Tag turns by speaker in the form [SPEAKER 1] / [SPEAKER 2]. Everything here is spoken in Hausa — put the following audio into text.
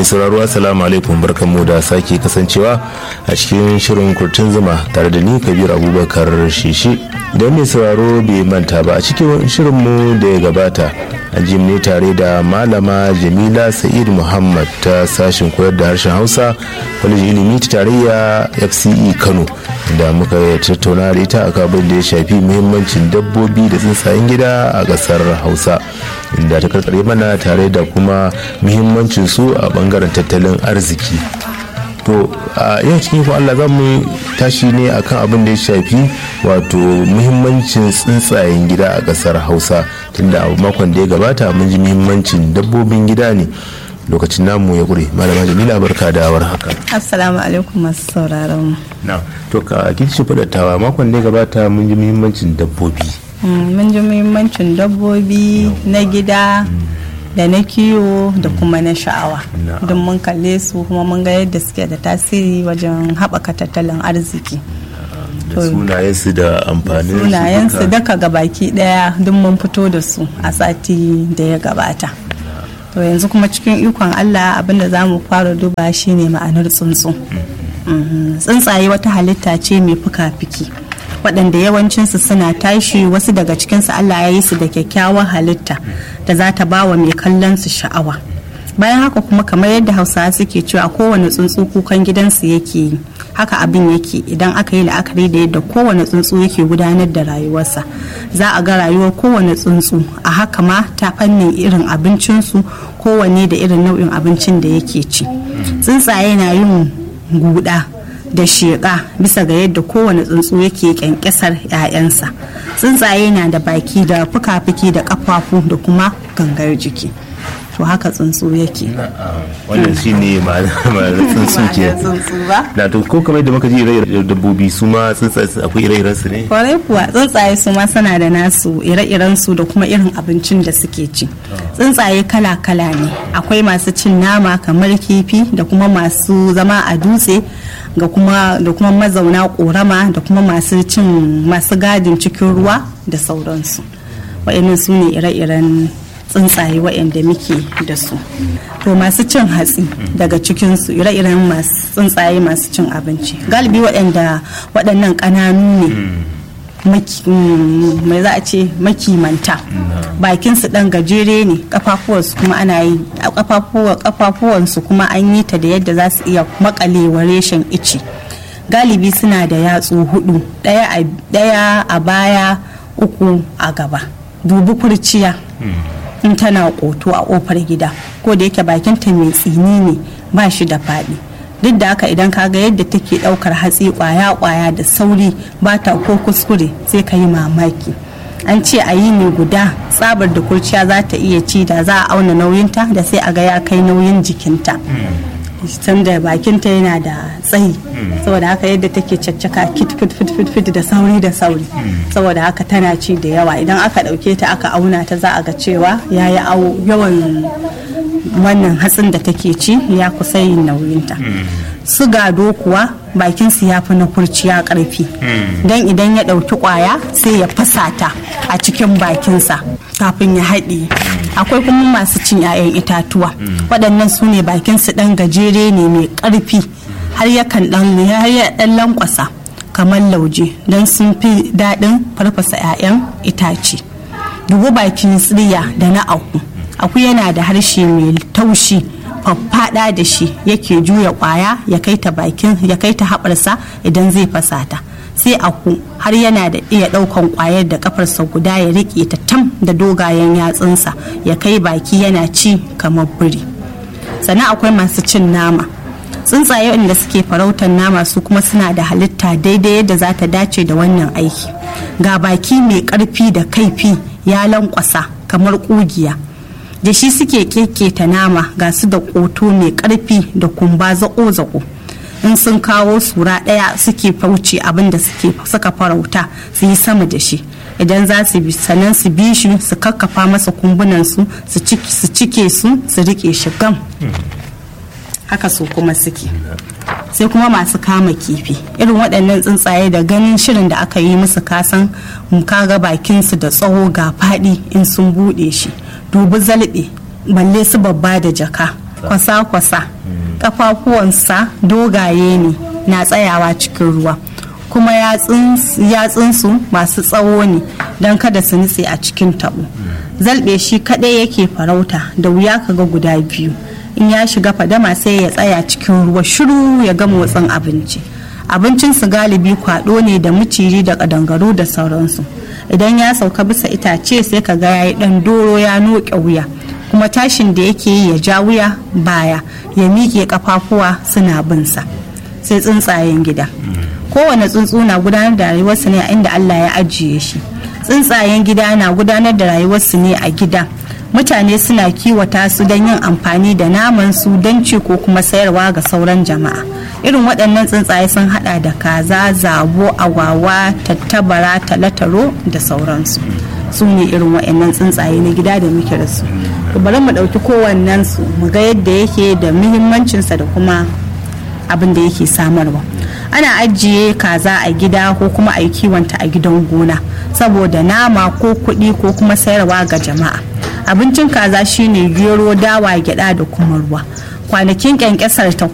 [SPEAKER 1] mai sauraro assalamu alaikum barkanmu da sake kasancewa a cikin shirin kurtun zuma tare da ni kabir abubakar shishi don mai sauraro bai manta ba a cikin shirinmu da ya gabata an ji ne tare da malama jamila sa'id muhammad ta sashen koyar da harshen hausa kwalejin ilimi ta tarayya fce kano da muka tattauna da ita a abin da ya shafi muhimmancin dabbobi da tsuntsayen gida a kasar hausa inda ta karkare mana tare da kuma muhimmancin su a bangaren tattalin arziki to a yau cikin ikon Allah za mu tashi ne akan abin da ya shafi wato muhimmancin tsuntsayen gida a kasar hausa tunda a makon da ya gabata mun ji muhimmancin dabbobin gida ne lokacin namu ya ƙure malama jamila barka da war haka
[SPEAKER 2] assalamu alaikum masu sauraron
[SPEAKER 1] na to ka kin shi fadatawa makon da ya gabata mun ji muhimmancin dabbobi
[SPEAKER 2] mun ji muhimmancin dabbobi na gida da na kiwo da kuma na sha'awa don mun kalle su kuma mun ga yadda suke da tasiri wajen haɓaka tattalin arziki
[SPEAKER 1] da sunayensu da amfanin
[SPEAKER 2] sunayensu daga gabaki daya duk mun fito da su a sati da ya gabata to yanzu kuma cikin ikon allah abinda za mu fara duba shine ma'anar tsuntsu tsuntsaye wata halitta ce mai fuka-fiki waɗanda yawancinsu suna tashi wasu daga cikinsu allah ya yi su da kyakkyawar halitta da za ta ba wa mai kallon su sha'awa bayan haka kuma kamar yadda hausawa suke cewa kowane tsuntsu kukan gidansu yake yi haka abin yake idan aka yi la'akari da yadda kowane tsuntsu yake gudanar da rayuwarsa za a ga rayuwar kowane tsuntsu a haka ma ta fannin irin abincinsu kowanne da irin nau'in abincin da yake ci tsuntsaye na yin guda da sheƙa bisa ga yadda kowane tsuntsu yake kyankyasar 'ya'yansa tsuntsaye na da baki da fuka-fuki da ƙafafu da kuma gangar jiki to haka tsuntsu yake
[SPEAKER 1] wannan shi ne ma'anar tsuntsu ke na to ko kamar da muka ji ire dabbobi su ma tsuntsaye akwai ire-iren su ne
[SPEAKER 2] kwarai kuwa tsuntsaye su ma suna da nasu ire-iren su da kuma irin abincin da suke ci tsuntsaye kala-kala ne akwai masu cin nama kamar kifi da kuma masu zama a dutse ga kuma da kuma mazauna korama da kuma masu cin masu gadin cikin ruwa da sauransu wa'annan su ne ire-iren tsuntsaye waɗanda muke da su to masu cin hatsi daga cikinsu ire-iren masu tsuntsaye masu cin abinci galibi waɗanda waɗannan ƙananu ne mai za a ce makimanta bakinsu ɗan gajere ne kafafuwansu kuma ana yi kafafuwansu kuma an yi ta da yadda za su iya makalewa reshen ice galibi suna da yatsu hudu ɗaya a baya uku a gaba dubi kurciya in tana koto a kofar gida ko da yake bakinta mai tsini ne ba shi da faɗi duk da haka idan kaga yadda take ɗaukar hatsi kwaya-kwaya da sauri ba ta ko kuskure sai ka yi mamaki an ce a yi ne guda tsabar da kurciya za ta iya ci da za a auna nauyinta da sai a ga ya kai nauyin jikinta da bakinta yana da tsayi saboda haka yadda take caccaka kit fit fit fit fit da sauri da sauri saboda haka tana ci da yawa idan aka dauke ta aka auna ta za a ga cewa ya yi yawan wannan hatsin da take ci ya kusa yin nauyinta su gado kuwa bakin su ya fi na kurciya karfi don idan ya ɗauki kwaya sai ya fasa ta a cikin bakinsa kafin ya haɗe akwai kuma masu cin 'ya'yan itatuwa waɗannan su ne bakin su ɗan gajere ne mai ƙarfi har yakan ɗan lankwasa kamar lauje don sun fi daɗin farfasa 'ya'yan itace dubu bakin tsiriya da na aku aku yana da harshe mai taushi faffada da shi yake juya kwaya ya kai ta bakin ya kai ta haɓarsa idan zai fasa ta sai aku har yana da iya ɗaukan kwayar da kafarsa guda ya riƙe ta tam da dogayen yatsunsa ya kai baki yana ci kamar biri sannan akwai masu cin nama tsuntsaye wanda suke farautar nama su kuma suna da halitta daidai yadda za ta dace da wannan aiki ga baki mai ƙarfi da kaifi ya lankwasa kamar ƙugiya da shi suke keketa nama ga su da ƙoto mai ƙarfi da kumba zaƙo-zaƙo in sun kawo sura ɗaya suke fauce abin da suka farauta su yi sama da shi idan za su bi sannan su bi shi su kakkafa masa kumbunansu su cike su su rike shi gam haka su kuma suke sai kuma masu kama kifi irin waɗannan tsuntsaye da ganin shirin da aka yi musu kasan kaga bakinsu da tsawo ga faɗi in sun buɗe shi dubi zalɓe balle su babba da jaka kwasa-kwasa kafafuwansa dogaye ne na tsayawa cikin ruwa kuma yatsunsu masu tsawo ne don kada su nutse a cikin tabo zalbe shi kadai yake farauta da wuya kaga guda biyu in ya shiga fadama sai ya tsaya cikin ruwa shiru ya ga motsin abinci abincinsu galibi kwado ne da miciji da kadangaru da sauransu idan ya sauka bisa itace sai ka ga yayi dan doro ya noke wuya kuma tashin da yake yi ya ja wuya baya ya miƙe kafafuwa suna binsa sai tsuntsayen gida kowane tsuntsu na gudanar da rayuwarsa ne a inda Allah ya ajiye shi tsuntsayen gida na gudanar da rayuwarsu ne a gida mutane suna kiwata su don yin amfani da naman su don ci ko kuma sayarwa ga sauran jama'a irin waɗannan tsuntsaye sun hada da kaza zabo agwawa tattabara talataro da sauransu su ne irin waɗannan tsuntsaye na gida da muke da su bari mu ɗauki kowannen su mu ga yadda yake da muhimmancinsa da kuma abin da yake samarwa ana ajiye kaza a gida ko kuma a yi kiwonta a gidan gona saboda nama ko kuɗi ko kuma sayarwa ga jama'a abincin kaza shine gero dawa gyada da kuma ruwa kwanakin kyankyasar ta